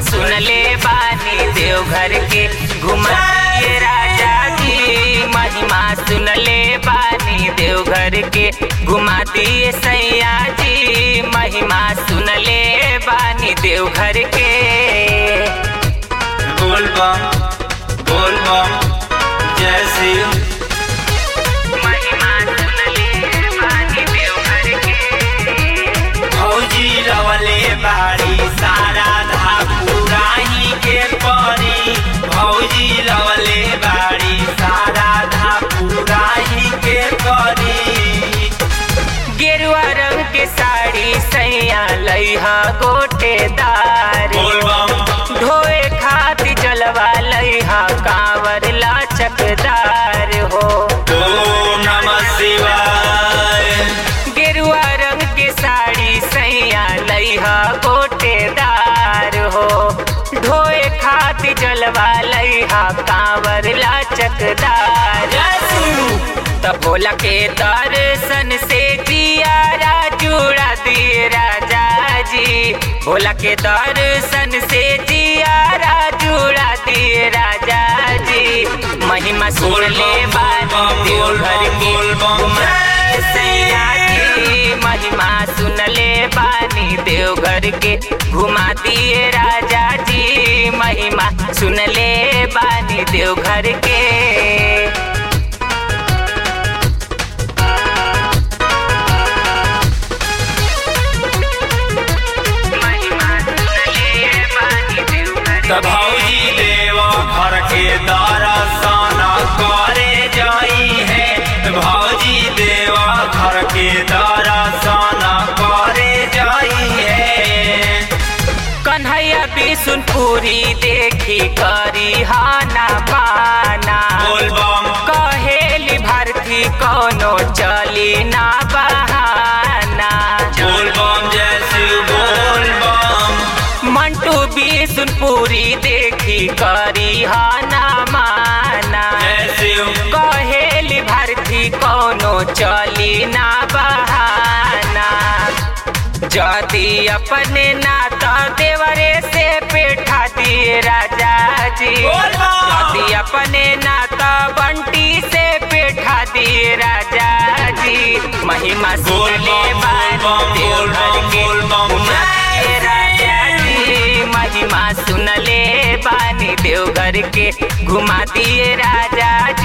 सुन ले बानी देवघर के घुमाइए राजा जी महिमा सुन ले बानी देवघर के घुमा दिए सैया जी महिमा सुन ले बानी देवघर के बोल बम बोल बम जय शिव महिमा सुन ले बानी देवघर के भौजी रवले बाड़ी सारा धापुराही के परी भौजी रवले बाड़ी सारा धापुराही के परी गेरुआ रंग के साड़ी सैया लइहा गोटेदार बोल बम ढोए खाती जलवा लइहा कांवर लाचकदार हो ओम नमः शिवाय गेरुआ रंग के साड़ी सैया लइहा गोटेदार हो ढोए खाती जलवा लइहा कांवर लाचकदार तब भोला के दर्शन से जियारा जुड़ा दिए राजा जी भोला के दर्शन से जियारा जुड़ा दिए राजा जी महिमा सुन ले बानी देवघर के घुमाए सैया जी महिमा सुन ले बानी देवघर के घुमा दिए राजा जी महिमा सुन ले बानी देवघर के त भौजी देव घर के दर्शन करे जाई है त भौजी देव घर के दर्शन करे जाई है कन्हैया बिसुनपुरी देखी करी हाना पाना बोल बम कहेली भारती कोनो चली ना बहाना बोल बम जय शिव बोल बम मंटू बिसुनपुरी देखी करी हाना माना जय शिव कहेली भारती कोनो चली ना बहाना जदी अपने नाता देवरे से पेठा दिए राजा जी बोल बम। जदी अपने नाता बंटी से पेठा दिए राजा जी महिमा बोल सुन ले बम, बानी बोल बम, बोल देवघर बम, के बोल बम। घुमाए राजा जी महिमा सुन ले बानी देवघर के घुमा दिए राजा